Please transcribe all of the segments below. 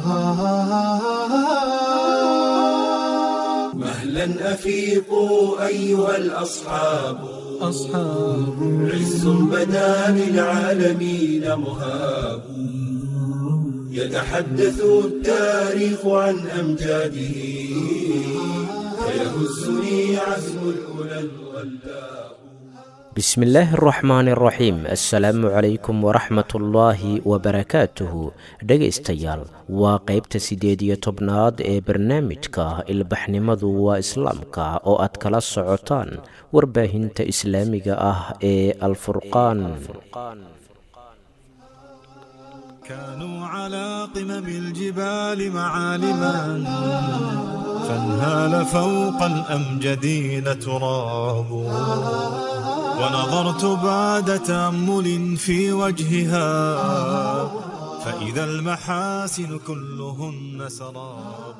مهلا أفيقوا أيها الأصحاب أصحاب عز بدا للعالمين مهاب يتحدث التاريخ عن أمجاده فيهزني عزم الأولى الغلاب bismi illaahi araxmaani araxiim assalaamu calaykum waraxmatullaahi wabarakaatuhu dhegaystayaal waa qaybta siddeed iyo tobnaad ee barnaamijka ilbaxnimadu waa islaamka oo aad kala socotaan warbaahinta islaamiga ah ee alfurqaan كانوا على قمم الجبال معالما فانهال فوق الأمجدين تراب ونظرت بعد تأمل في وجهها فإذا المحاسن كلهن سراب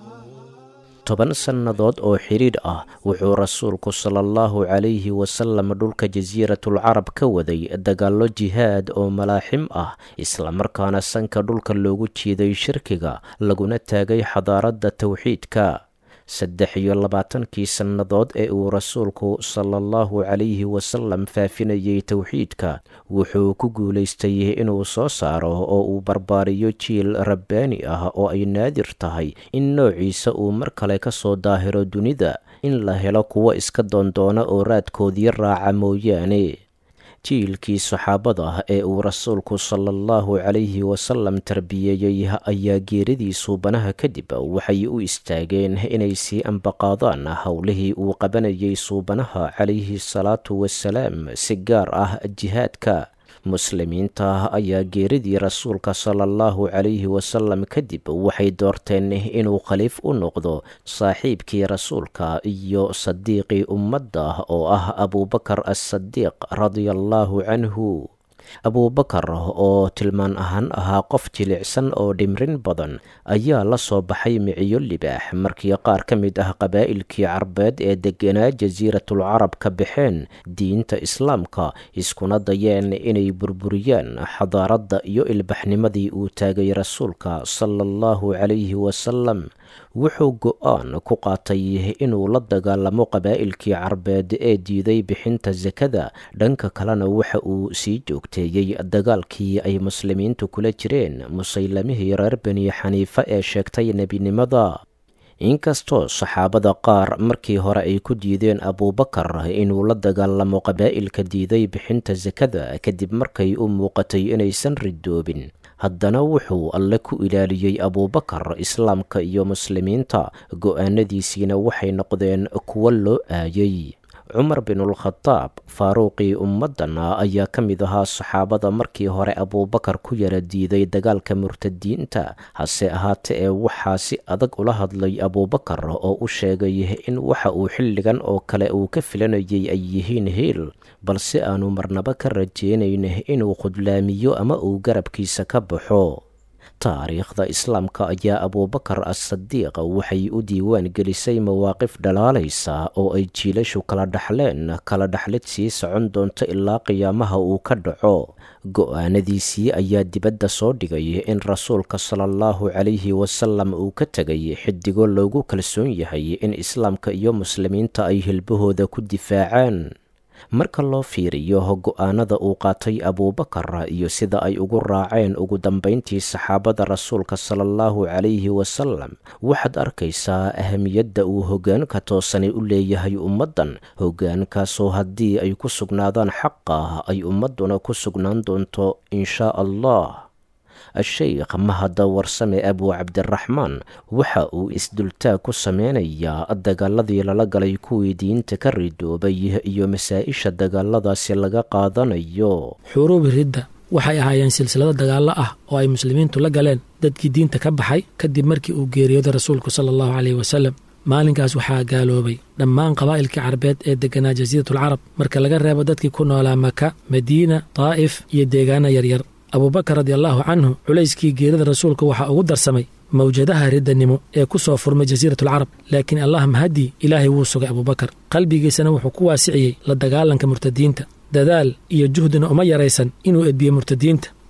toban sannadood oo xidhiidh ah wuxuu rasuulku sala allahu calayhi wasalam dhulka jasiiratul carab ka waday dagaallo jihaad oo malaaxim ah islamarkaana sanka dhulka loogu jiiday shirkiga laguna taagay xadaaradda towxiidka saddex iyo labaatankii sannadood ee uu rasuulku sala allahu calayhi wasalam faafinayay towxiidka wuxuu ku guulaystay inuu soo saaro oo uu barbaariyo jiil rabbaani ah oo ay naadir tahay in noociisa uu mar kale ka soo daahiro dunida in la helo kuwo iska doondoona oo raadkoodii raaca mooyaane jiilkii saxaabada ee uu rasuulku sala allahu calayhi wasalam tarbiyeeyey ayaa geeridii suubanaha kadib waxay u istaageen inay sii ambaqaadaan howlihii uu qabanayay suubanaha calayhi salaatu wasalaam si gaar ah jihaadka muslimiinta ayaa geeridii rasuulka sala allahu calayhi wasalam kadib waxay doorteen inuu khaliif u noqdo saaxiibkii rasuulka iyo sadiiqii ummadda oo ah abuubakar assadiiq radia allahu canhu abuubakar oo tilmaan ahaan ahaa qof jilicsan oo dhimrin badan ayaa la soo baxay miciyo libaax markii qaar ka mid ah qabaa'ilkii carbeed ee deganaa jasiiratul carab ka baxeen diinta islaamka iskuna dayeen inay burburiyaan xadaaradda iyo ilbaxnimadii uu taagay rasuulka sala allahu calayhi wasalam wuxuu go-aan ku qaatay inuu la dagaalamo qabaa'ilkii carbeed ee diiday bixinta sakada dhanka kalena waxa uu sii joogteeyey dagaalkii ay muslimiintu kula jireen musaylamihii reer bani xaniife ee sheegtay nebinimada inkastoo saxaabada qaar markii hore ay ku diideen abuubakar inuu la dagaalamo qabaa'ilka diiday bixinta sakada kadib markay u muuqatay inaysan ridoobin haddana wuxuu alle ku ilaaliyey abuubakar islaamka iyo muslimiinta go-aanadiisiina waxay noqdeen kuwo loo aayay cumar binulkhadaab faaruuqii ummaddana ayaa ka mid ahaa saxaabada markii hore abuubakar ku yara diiday dagaalka murtadiinta hase ahaate ee waxaa si adag ula hadlay abuubakar oo u sheegay in waxa uu xilligan oo kale uu ka filanayay ay yihiin hiil balse aanu marnaba ka rajeynayn inuu khudlaamiyo ama uu garabkiisa ka baxo taariikhda islaamka ayaa abuubakar as-sadiiq waxay u diiwaan gelisay mawaaqif dhalaalaysa oo ay jiilashu kala dhaxleen kala dhaxlid sii socon doonto ilaa qiyaamaha uu ka dhaco go-aanadiisii ayaa dibadda soo dhigay in rasuulka sala allahu calayhi wasalam uu ka tegay xidigo loogu kalsoon yahay in islaamka iyo muslimiinta ay hilbahooda ku difaacaan marka loo fiiriyo go-aanada uu qaatay abuubakar iyo sida ay ugu raaceen ugu dambayntii saxaabada rasuulka sala allahu calayhi wasalam waxaad arkaysaa ahamiyadda uu hoggaanka toosani u leeyahay ummaddan hoggaankaasoo haddii ay ku sugnaadaan xaqa ay ummadduna ku sugnaan doonto inshaa allah a-sheykh mahada warsame abu cabdiraxmaan waxa uu isdultaag ku sameynayaa dagaaladii lala galay kuwii diinta ka ridoobay iyo masaa-isha dagaaladaasi laga qaadanayo xuruubi ridda waxay ahaayeen silsilado dagaallo ah oo ay muslimiintu la galeen dadkii diinta ka baxay kadib markii uu geeriyooday rasuulku sala allahu caleyhi wasalam maalinkaas waxaa gaaloobay dhammaan qabaa'ilkii carbeed ee deganaa jasiiratul carab marka laga reebo dadkii ku noolaa maka madiina daa'if iyo deegaana yaryar abuubakar radiallaahu canhu culayskii geerida rasuulka waxaa ugu darsamay mawjadaha riddanimo ee ku soo furmay jasiiratul carab laakiin allah mahadii ilaahay wuu sugay abuubakar qalbigiisana wuxuu ku waasiciyey la dagaalanka murtadiinta dadaal iyo juhdina uma yaraysan inuu edbiye murtadiinta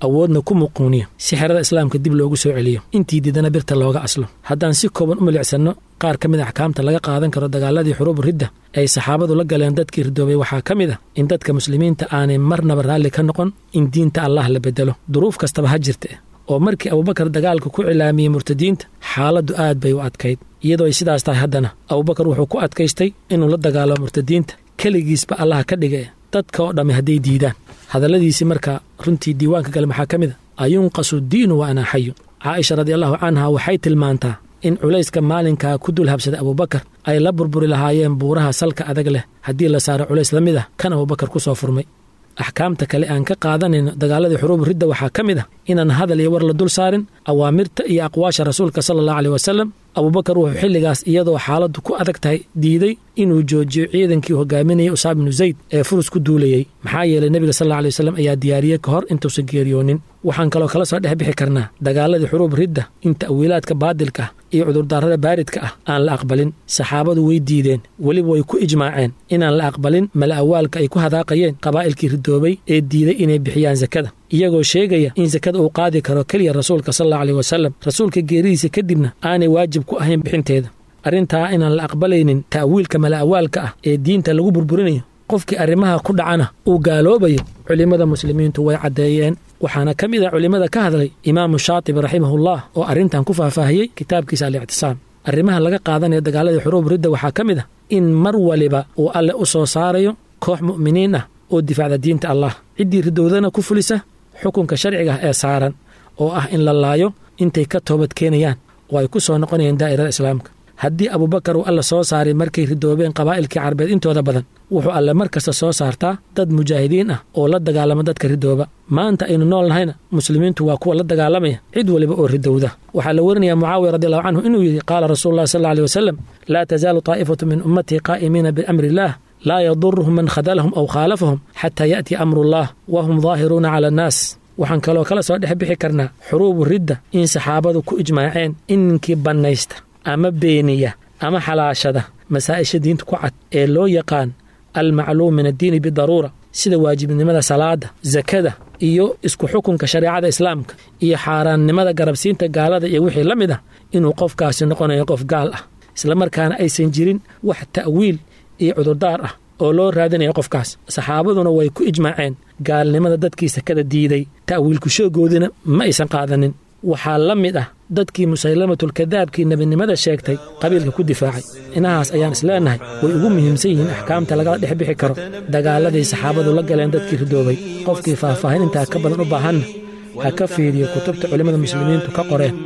awoodna ku muquuniyo si xerada islaamka dib loogu soo celiyo intii diidana birta looga aslo haddaan si kooban u milicsanno qaar ka mid a axkaamta laga qaadan karo dagaaladii xuruubu ridda ay saxaabadu la galeen dadkii ridoobay waxaa ka mid a in dadka muslimiinta aanay marnaba raalli ka noqon in diinta allah la bedelo duruuf kastaba ha jirta oo markii abubakar dagaalka ku cilaamiyey murtadiinta xaaladdu aad bay u adkayd iyadoo ay sidaas tahay haddana abubakar wuxuu ku adkaystay inuu la dagaalamo murtadiinta keligiisba allaha ka dhigay dadka oo dhammi hadday diidaan hadalladiisii markaa runtii diiwaanka gale maxaa ka mid a ayunqasu diinu wa anaa xayu caaisha radiallahu canha waxay tilmaantaa in culayska maalinkaa ku dul habsaday abubakar ay la burburi lahaayeen buuraha salka adag leh haddii la saaro culays la mid ah kan abubakar ku soo furmay axkaamta kale aan ka qaadanayno dagaaladii xuruubu ridda waxaa ka mid ah inaan hadal iyo war la dul saarin awaamirta iyo aqwaasha rasuulka sala allahu aleyh wasalam abubakar wuxuu xilligaas iyadoo xaaladdu ku adag tahay diiday inuu joojiyo ciidankii hogaaminayay usaab binu zayd ee furus ku duulayey maxaa yeelay nebiga sal alla alay wasalam ayaa diyaariyey ka hor intuusan geeriyoonin waxaan kaloo kala soo dhex bixi karnaa dagaaladii xuruub ridda in ta'wiilaadka baadilka ah iyo cudurdaarada baaridka ah aan la aqbalin saxaabadu way diideen weliba way ku ijmaaceen inaan la aqbalin mala awaalka ay ku hadaaqayeen qabaa'ilkii ridoobay ee diiday inay bixiyaan sakada iyagoo sheegaya in sakada uu qaadi karo keliya rasuulka sal allau aleyh wasalam rasuulka geeridiisa kadibna aanay waajib ku ahayn bixinteeda arrintaa inaan la aqbalaynin ta'wiilka mala awaalka ah ee diinta lagu burburinayo qofkii arrimaha ku dhacana uu gaaloobayo culimmada muslimiintu way caddeeyeen waxaana ka mid ah culimmada ka hadlay imaamu shaatibi raximahullah oo arrintan ku faahfaahiyey kitaabkiisa alictisaam arrimaha laga qaadanaya dagaaladii xuruub ridda waxaa ka mid ah in mar waliba uu alle u soo saarayo koox mu'miniin ah oo difaacda diinta allah ciddii ridowdana ku fulisa xukunka sharciga ah ee saaran oo ah in la laayo intay ka toobad keenayaan oo ay ku soo noqonayeen daa'irada islaamka haddii abubakar uu alla soo saaray markay ridoobeen qabaa'ilkii carbeed intooda badan wuxuu alle mar kasta soo saartaa dad mujaahidiin ah oo la dagaalama dadka ridooba maanta aynu nool nahayna muslimiintu waa kuwa la dagaalamaya cid waliba oo ridowda waxaa la warinayaa mucaawiya radiallahu canhu inuu yidhi qaala rasuulu llahi sal alla aley wasalam laa tasaalu taa'ifatu min ummatii qaa'imiina biamri illaah laa yaduruhum man khadalahum aw khaalafahum xataa ya'tiya amruullah wa hum daahiruuna cala annaas waxaan kaloo kala soo dhex bixi karnaa xuruubu ridda in saxaabadu ku ijmaaceen in ninkii bannaysta ama beeniya ama xalaashada masaa'isha diinta ku cad ee loo yaqaan almacluum min addiini bidaruura sida waajibnimada salaada sakada iyo isku xukunka shareecada islaamka iyo xaaraannimada garabsiinta gaalada iyo wixii la mid ah inuu qofkaasi noqonayo qof gaal ah islamarkaana aysan jirin wax ta'wiil iyo cudurdaar ah oo loo raadinayo qofkaas saxaabaduna way ku ijmaaceen gaalnimada dadkii sakada diiday ta'wiilku shoogoodina ma aysan qaadanin waxaa la mid ah dadkii musaylamatulkadaabkii nebinimada sheegtay qabiilka ku difaacay inahaas ayaan isleenahay way ugu muhiimsan yihiin axkaamta lagala dhex bixi karo dagaaladii saxaabadu la galeen dadkii ridoobay qofkii faahfaahin intaa ka badan u baahanna ha ka fiiriyo kutubta culimmada muslimiintu ka qoreen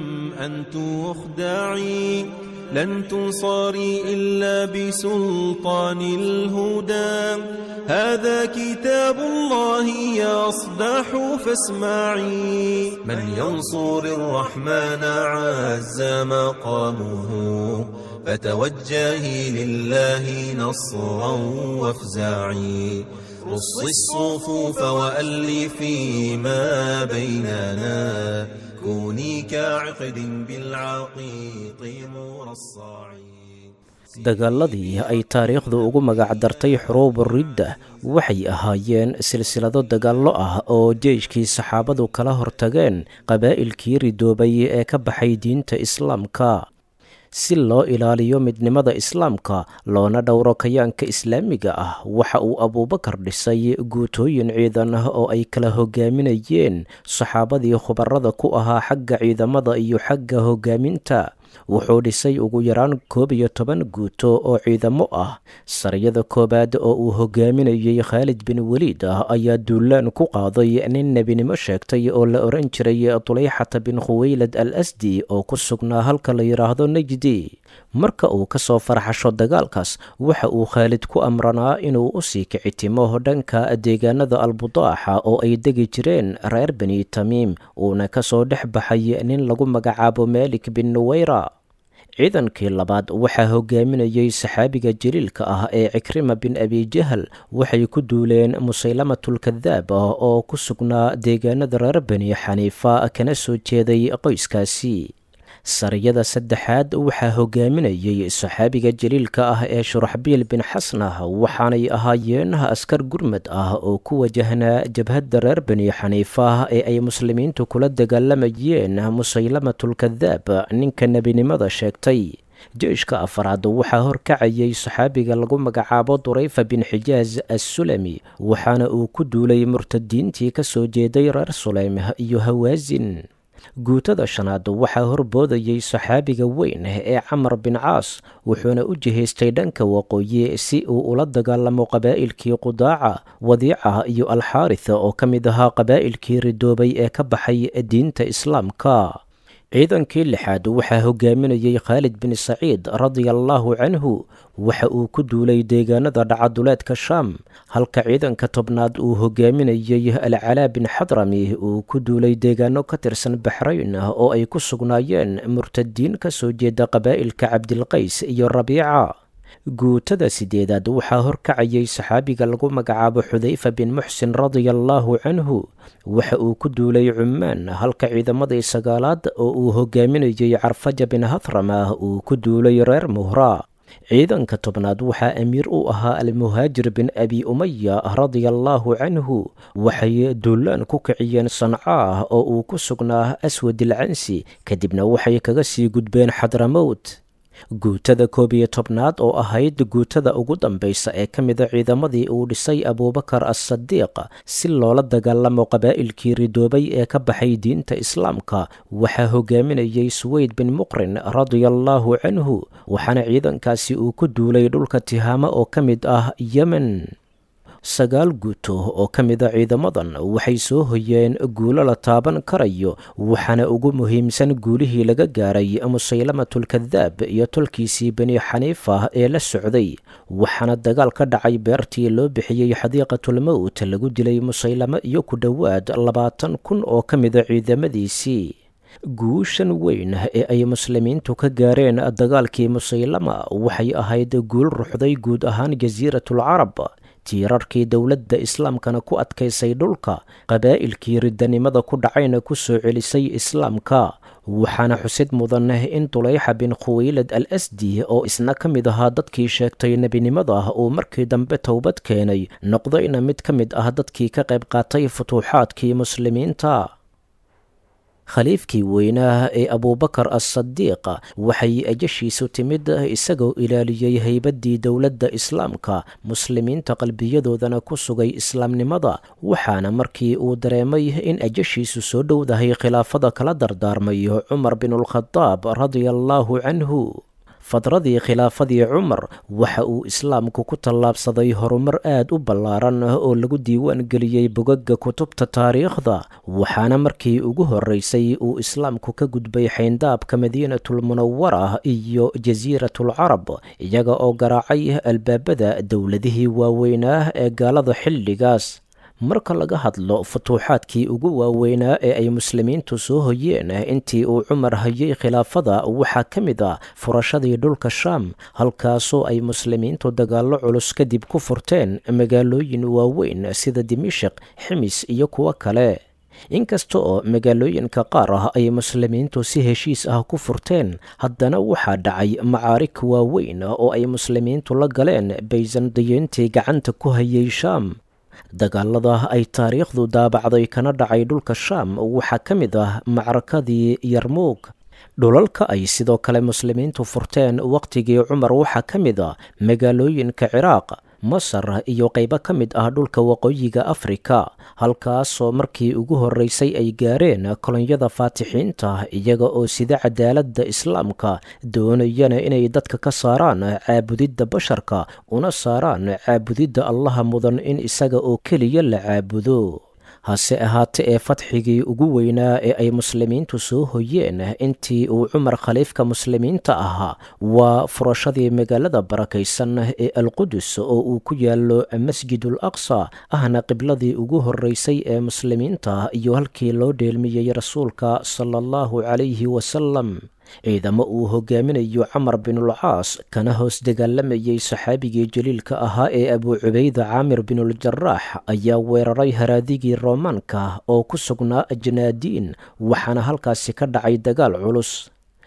لن تنصري إلا بسلطان الهدى هذا كتاب الله يصدح فاسمعي من ينصر الرحمن عز مقامه فتوجهي لله نصرا وافزعي رص الصفوف وألفي ما بيننا كوني كعقد بالعقيق مرصعي dagaaladii ay taariikhdu ugu magacdartay xuruubu ridda waxay ahaayeen silsilado dagaallo ah oo jeeshkii saxaabadu kala hortageen qabaa'ilkii ridoobay ee ka baxay diinta islaamka si loo ilaaliyo midnimada islaamka loona dhowro kayaanka islaamiga ah waxa uu abuubakar dhisay guutooyin ciidan ah oo ay kala hogaaminayeen saxaabadii khubarada ku ahaa xagga ciidamada iyo xagga hogaaminta wuxuu dhisay ugu yaraan koob iyo toban guuto oo ciidamo ah sariyada koowaad oo uu hogaaminayey khaalid bin weliid ah ayaa duulaan ku qaaday nin nebinimo sheegtay oo la oran jiray tuleyxata bin khuweylad al asdi oo ku sugnaa halka la yidhaahdo najdi marka uu ka soo farxasho dagaalkaas waxa uu khaalid ku amranaa inuu u sii kicitimo dhanka deegaanada albudaaxa oo ay degi jireen reer bani tamiim uuna ka soo dhex baxay nin lagu magacaabo maalik bin nuweyra ciidankii labaad waxaa hogaaminayey saxaabiga jaliilka ah ee cikrima bin abijahal waxay ku duuleen musaylamatulkadaab ah oo ku sugnaa deegaanada reer bani xaniifa kana soo jeeday qoyskaasi sariyada saddexaad waxaa hogaaminayay saxaabiga jaliilka ah ee shuraxbiil bin xasnah waxaanay ahaayeen askar gurmad ah oo ku wajahnaa jabhadda reer bani xaniifa ee ay muslimiintu kula dagaalamayeen musaylamatulkadaab ninka nebinimada sheegtay jeyshka afraad waxaa horkacayay saxaabiga lagu magacaabo durayfa bin xijaaz assulami waxaana uu ku duulay murtadiintii ka soo jeeday reer suleym iyo hawaasin guutada shanaad waxaa horboodayay saxaabiga weyn ee camar bin caas wuxuuna u jihaystay dhanka waqooyi si uu ula dagaalamo qabaa'ilkii qudaaca wadiica iyo alxaaritha oo ka mid ahaa qabaa'ilkii ridoobay ee ka baxay diinta islaamka ciidankii lixaad waxaa hogaaminayay khaalid bin saciid radia allaahu canhu waxa uu ku duulay deegaanada dhacaduleedka shaam halka ciidanka tobnaad uu hogaaminayay alcalaa bin xadrami uu ku duulay deegaano ka tirsan baxrayn oo ay ku sugnaayeen murtadiin ka soo jeeda qabaa'ilka cabdilqays iyo rabiica guutada sideedaad waxaa horkacayay saxaabiga lagu magacaabo xudayfa bin muxsin radia allaahu canhu waxa uu ku duulay cumaan halka ciidamadii sagaalaad oo uu hogaaminayay carfaja bin hathrama uu ku duulay reer muhra ciidanka tobnaad waxaa amiir u ahaa almuhaajir bin abi umaya radia allaahu canhu waxay duulaan ku kiciyeen sancaah oo uu ku sugnaa aswadilcansi kadibna waxay kaga sii gudbeen xadramowt guutada koob iyo tobnaad oo ahayd guutada ugu dambaysa ee ka mida ciidamadii uu dhisay abuubakar as-sadiiq si loola dagaalamo qabaa'ilkii ridoobay ee ka baxay diinta islaamka waxaa hogaaminayay suweyd bin muqrin radia allaahu canhu waxaana ciidankaasi uu ku duulay dhulka tihaamo oo ka mid ah yemen sagaal guuto oo ka mida ciidamadan waxay soo hoyeen guulo la taaban karayo waxaana ugu muhiimsan guulihii laga gaaray musaylamatulkadaab iyo tolkiisii bani xaniifa ee la socday waxaana dagaal ka dhacay beertii loo bixiyey xadiiqatulmowt lagu dilay musaylamo iyo ku dhowaad labaatan kun oo ka mida ciidamadiisii guushan weyn ee ay muslimiintu ka gaareen dagaalkii musaylama waxay ahayd guul ruxday guud ahaan jasiiratul carab tiirarkii dowladda islaamkana ku adkaysay dhulka qabaa'ilkii riddanimada ku dhacayna ku soo celisay islaamka waxaana xusid mudan in dulayxa bin khuwaylad al asdi oo isna ka mid ahaa dadkii sheegtay nebinimada uu markii dambe towbad keenay noqdayna mid ka mid ah dadkii ka qayb qaatay futuuxaadkii muslimiinta khaliifkii weynaa ee abuubakar as-sadiiq waxay ajashiisu timid isagoo ilaaliyey haybaddii dowladda islaamka muslimiinta qalbiyadoodana ku sugay islaamnimada waxaana markii uu dareemay in ajashiisu soo dhowdahay khilaafada kala dardaarmayo cumar binulkhadaab radia allaahu canhu fadradii khilaafadii cumar waxa uu islaamku ku tallaabsaday horumar aad u ballaaran oo lagu diiwaan geliyey bogagga kutubta taariikhda waxaana markii ugu horreysay uu islaamku ka gudbay xayndaabka madiinatulmunawara iyo jasiiratul carab iyaga oo garaacay albaabada dowladihii waaweynaa ee gaalada xilligaas marka laga hadlo futuuxaadkii ugu waaweynaa ee ay muslimiintu soo hoyeen intii uu cumar hayay khilaafada waxaa ka mid ah furashadii dhulka shaam halkaasoo ay muslimiintu dagaallo culus kadib ku furteen magaalooyin waaweyn sida dimishik ximis iyo kuwo kale inkasta oo magaalooyinka qaar ah ay muslimiintu si heshiis ah ku furteen haddana waxaa dhacay macaarig waaweyn oo ay muslimiintu la galeen baysandiyiintii gacanta ku hayay shaam dagaalada ay taariikhdu daabacday kana dhacay dhulka shaam waxaa ka mid ah macrakadii yarmuug dhulalka ay sidoo kale muslimiintu furteen wakhtigii cumar waxaa ka mid a magaalooyinka ciraaq masar iyo qaybo ka mid ah dhulka waqooyiga afrika halkaasoo markii ugu horreysay ay gaareen kolonyada faatixiinta iyaga oo sida cadaaladda islaamka doonayana inay dadka ka saaraan caabudidda basharka una saaraan caabudidda allaha mudan in isaga oo keliya la caabudo hase ahaate ee fadxigii ugu weynaa ee ay muslimiintu soo hoyeen intii uu cumar khaliifka muslimiinta ahaa waa furashadii magaalada barakaysan ee alqudus oo uu ku yaalo masjidul aqsa ahna qibladii ugu horreysay ee muslimiinta iyo halkii loo dheelmiyey rasuulka sala allahu calayhi wasalam ciidamo uu hogaaminayo camar binulcaas kana hoos dagaalamayay saxaabigii jaliilka ahaa ee abuu cubayda caamir binuljarax ayaa weeraray haraadigii roomaanka oo ku sugnaa ajnaadiin waxaana halkaasi ka dhacay dagaal culus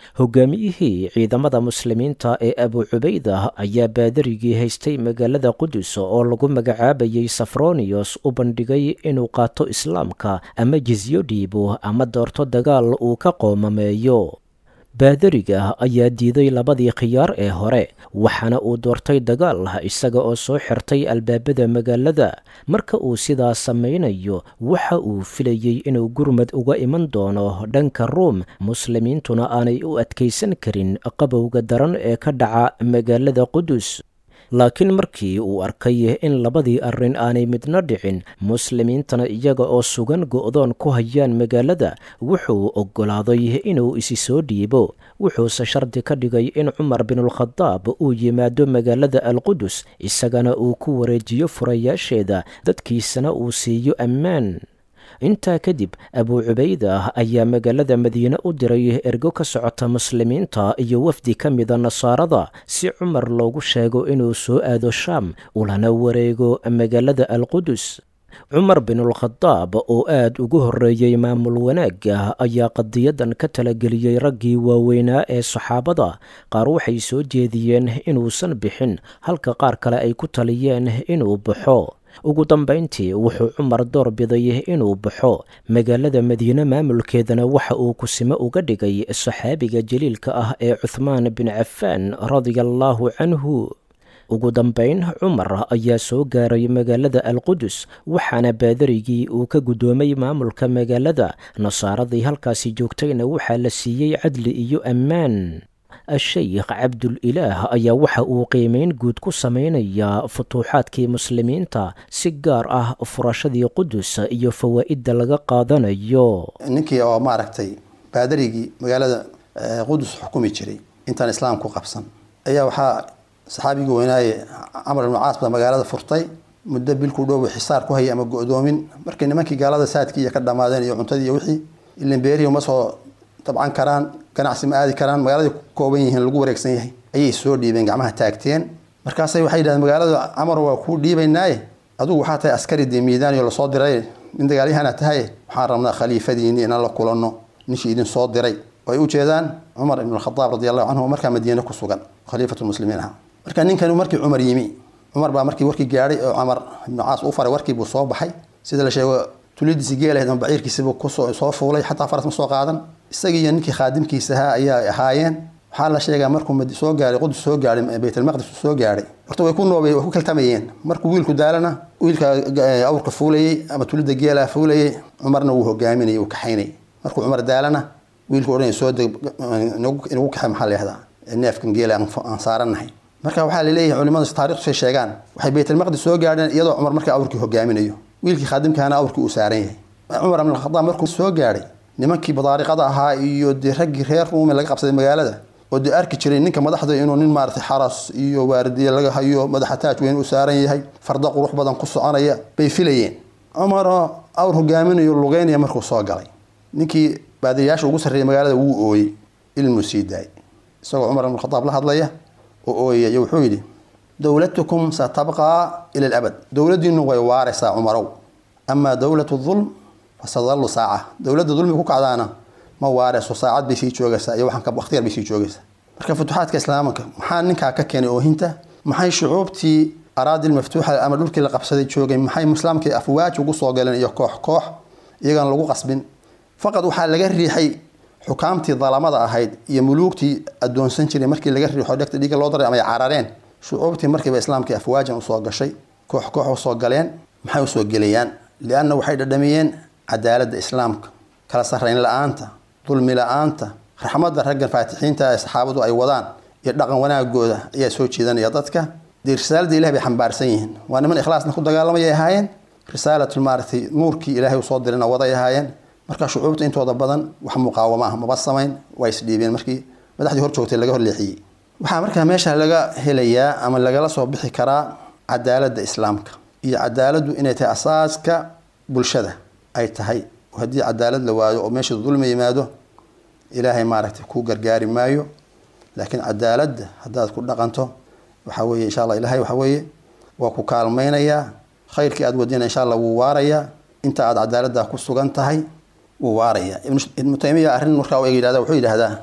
hogaamiyihii ciidamada muslimiinta ee abu cubayda ayaa baadarigii haystay magaalada qudus oo lagu magacaabayay safroniyos u bandhigay inuu qaato islaamka ama jisyo dhiibo ama doorto dagaal uu ka qoomameeyo baadariga ayaa diiday labadii khiyaar ee hore waxaana uu doortay dagaal isaga oo soo xirtay albaabada magaalada marka uu sidaas samaynayo waxa uu filayey inuu gurmad uga iman doono dhanka ruum muslimiintuna aanay u adkaysan karin qabowga daran ee ka dhaca magaalada qudus laakiin markii uu arkay in labadii arrin aanay midna dhicin muslimiintana iyaga oo sugan go'doon ku hayaan magaalada wuxuu oggolaaday inuu isi soo dhiibo wuxuuse shardi ka dhigay in cumar binulkhadaab uu yimaado magaalada alqudus isagana uu ku wareejiyo furayaasheeda dadkiisana uu siiyo ammaan intaa kadib abuu cubayda ayaa magaalada madiine u diray ergo ka socota muslimiinta iyo wafdi ka mida nasaarada si cumar loogu sheego inuu soo aado shaam ulana wareego magaalada alqudus cumar binulkhadaab oo aad ugu horreeyey maamul wanaagga ayaa qadiyadan ka talageliyey raggii waaweynaa ee saxaabada qaar waxay soo jeediyeen inuusan bixin halka qaar kale ay ku taliyeen inuu baxo ugu dambayntii wuxuu cumar door biday inuu baxo magaalada madiine maamulkeedana waxa uu kusimo uga dhigay saxaabiga jaliilka ah ee cuthmaan bin cafaan radia allaahu canhu ugu dambayn cumar ayaa soo gaaray magaalada alqudus waxaana baadarigii uu ka guddoomay maamulka magaalada nasaaradii halkaasi joogtayna waxaa la siiyey cadli iyo ammaan a-sheykh cabdul-ilaah ayaa waxa uu qiimeyn guud ku samaynayaa futuuxaadkii muslimiinta si gaar ah furashadii qudus iyo fawaa'idda laga qaadanayo ninkii oo maaragtay baadarigii magaalada qudus xukumi jiray intaan islaamku qabsan ayaa waxaa saxaabigii weynaaye camar ibnu caas baa magaalada furtay muddo bilku dhow xisaar ku hayay ama go-doomin markii nimankii gaalada saadkii iyo ka dhammaadeen iyo cuntadii iyo wixii ilin beerihi uma soo dabcan karaan ganacsi ma aadi karaan magaalada kooban yihiin lagu wareegsan yahay ayay soo dhiibeen gacmaha taagteen markaasay waxay yidhahdeen magaalada camar waa kuu dhiibaynaaye adugu waxaa tahay askari dee miidaaniyo lasoo diray nin dagaalyahana tahay waxaan rabnaa khaliifadiini inaan la kulanno ninkii idin soo diray oo ay u jeedaan cumar ibn alkhadaab radi allahu canhu markaa madiine ku sugan khaliifatulmuslimiin aha marka ninkani markii cumar yimi cumar baa markii warkii gaadhay oo camar ibnu caas u faray warkii buu soo baxay sida la sheego tulidiisi geelahayd ama baciirkiisibu kusoo soo fuulay xataa faras ma soo qaadan isagii iyo ninkii khaadimkiisa ahaa ayaa ahaayeen waxaa la sheegaa markuu soo gaaray qudus soo gaaray baytalmaqdis soo gaaray horta way ku noobay way ku kaltamayeen markuu wiilku daalana wiilka awrka fuulayey ama tulida geelaha fuulayey cumarna wuu hogaaminayay uu kaxaynayay markuu cumar daalana wiilku odhanaya soo deg inagu kaxay maxaa leehdaa neefkan geela aan saaranahay marka waxaa laleeyahay culimadu taarikhtusay sheegaan waxay baytalmaqdis soo gaadheen iyadoo cumar markaa awrkii hogaaminayo wiilkii khaadimkaana awrkii uu saaran yahay cumar ibn alkhadaab markuu soo gaadhay nimankii badaariqada ahaa iyo dee raggii reer ruume laga qabsaday magaalada oo dee arki jiray ninka madaxda inuu nin maaratay xaras iyo waardiye laga hayo madaxa taaj weyn u saaran yahay farda qurux badan ku soconaya bay filayeen cumaroo awr hogaaminayo lugeynaya markuu soo galay ninkii baadiyayaasha ugu sarreeyay magaalada wuu ooyey ilmuu sii daayay isagoo cumar ibn khadaab la hadlaya oo ooyaya iyo wuxuu yidhi dowlatukum satabqaa ila alabad dowladdiinu way waaraysaa cumarow amaa dowlatu dulm fasadallu saaca dowladda dulmiga ku kacdaana ma waareyso saacad bay sii joogaysaa iyo waxaan waqtiyar bay sii joogaysaa marka futuuxaadka islaamka maxaa ninkaa ka keenay oohinta maxay shucuubtii araadil maftuuxa ama dhulkii la qabsaday joogay maxay islaamkii afwaaj ugu soo galeen iyo koox koox iyagan lagu qasbin faqad waxaa laga riixay xukaamtii dalamada ahayd iyo muluugtii adoonsan jiray markii laga riixo dhegta dhiiga loo daray ama ay carareen shucuubtii markiiba islaamkii afwaajan usoo gashay koox koox usoo galeen maxay usoo gelayaan lianna waxay dhadhamiyeen cadaaladda islaamka kala sarrayn la-aanta dulmi la-aanta raxmadda raggan faatixiinta ee saxaabadu ay wadaan iyo dhaqan wanaagooda ayaa soo jeedanaya dadka dee risaalada ilahi bay xambaarsan yihiin waa niman ikhlaasna ku dagaalamayay ahaayeen risaalatul maaratay nuurkii ilaahay usoo dirina waday ahaayeen marka shucuubta intooda badan wax muqaawamo ah maba samayn waa isdhiibeen markii madaxdii hor joogtay laga horleexiyey waxaa markaa meesha laga helayaa ama lagala soo bixi karaa cadaaladda islaamka iyo cadaaladdu inay tahay asaaska bulshada ay tahay haddii cadaalad la waayo oo meesha dulmi yimaado ilaahay maaragtay ku gargaari maayo laakiin cadaaladda haddaad ku dhaqanto waxa weye insha alla ilahay waxa weeye waa ku kaalmaynayaa khayrkii aad wadina insha alla wuu waarayaa inta aad cadaaladda ku sugan tahay wuu waarayaa ibnu taymiya arrin markaa yihahda wuxuu yidhahdaa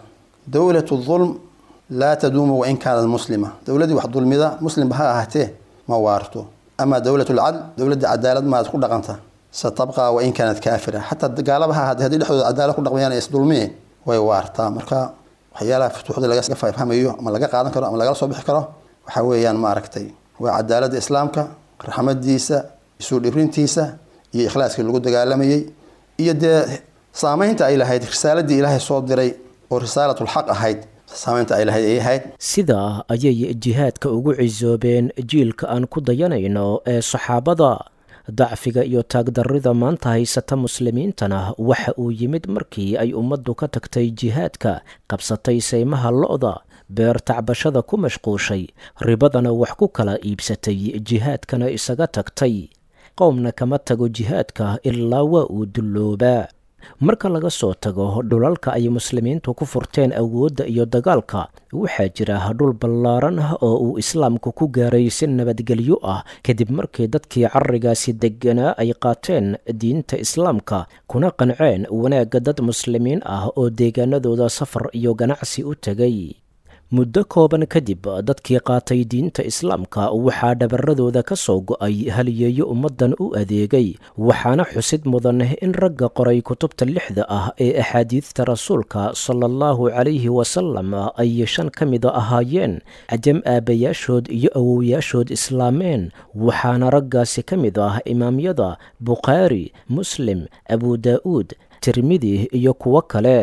dowlatu dulm laa taduumu wain kaanat muslima dowladii wax dulmida muslimba ha ahaatee ma waarto ama dowlat lcadl dowladda cadaalad maad ku dhaqanta satabqa wain kaanat kaafira xataa gaalaba ha ahaatee haddii dhexdooda cadaalad ku dhaqmayaan ay isdulmiyeen way waartaa marka waxyaalaha futuuxda laga fahmayo ama laga qaadan karo ama lagala soo bixi karo waxa weeyaan maaragtay waa cadaaladda islaamka raxmadiisa isu dhibrintiisa iyo ikhlaaskii lagu dagaalamayey iyo dee saameynta ay lahayd risaaladii ilaahay soo diray oo risaalatulxaq ahayd saameynta ay lahayd ay ahayd sidaa ayay jihaadka ugu cisoobeen jiilka aan ku dayanayno ee saxaabada dacfiga iyo taagdarrida maanta haysata muslimiintana waxa uu yimid markii ay ummaddu ka tagtay jihaadka qabsatay saymaha lo-da beer tacbashada ku mashquushay ribadana wax ku kala iibsatay jihaadkana isaga tagtay qowmna kama tago jihaadka ilaa waa uu dulloobaa marka laga soo tago dhulalka ay muslimiintu ku furteen awoodda iyo dagaalka waxaa jira dhul ballaaran ah oo uu islaamku ku gaaray si nabadgelyo ah kadib markii dadkii carrigaasi degganaa ay qaateen diinta islaamka kuna qanceen wanaagga dad muslimiin ah oo deegaanadooda safar iyo ganacsi u tegay muddo kooban kadib dadkii qaatay diinta islaamka waxaa dhabaradooda ka soo go-ay haliyeeyo ummaddan u adeegay waxaana xusid mudan in ragga qoray kutubta lixda ah ee axaadiidta rasuulka sala allahu calayhi wasalam ay shan ka mida ahaayeen cajam aabbayaashood iyo awowyaashood islaameen waxaana raggaasi ka mid ah imaamyada bukhaari muslim abu daa'uud tirmidi iyo kuwo kale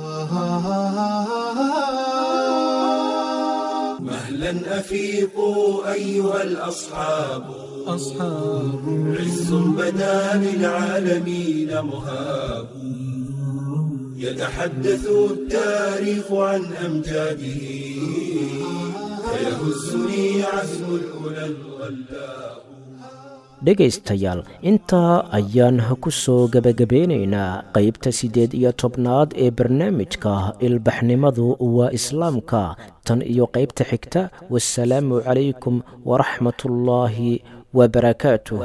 مهلا أفيقوا أيها الأصحاب أصحاب عز بدا للعالمين مهاب يتحدث التاريخ عن أمجاده فيهزني عزم الأولى الغلاب dhegaystayaal intaa ayaan ku soo gebagabeynaynaa qaybta siddeed iyo tobnaad ee barnaamijka ilbaxnimadu waa islaamka tan iyo qaybta xigta wasalaamu calaykum waraxmatullaahi wabarakaatuhu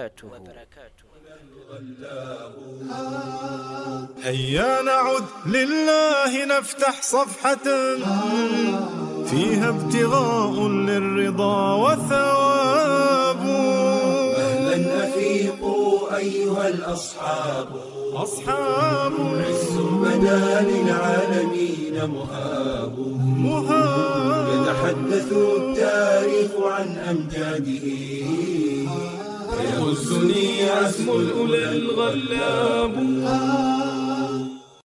هيا نعد لله نفتح صفحة فيها ابتغاء للرضا وثواب مهلا أفيقوا أيها الأصحاب أصحاب عز بدا للعالمين مهاب مهاب يتحدث التاريخ عن أمجاده فيهزني عزم الأولى الغلاب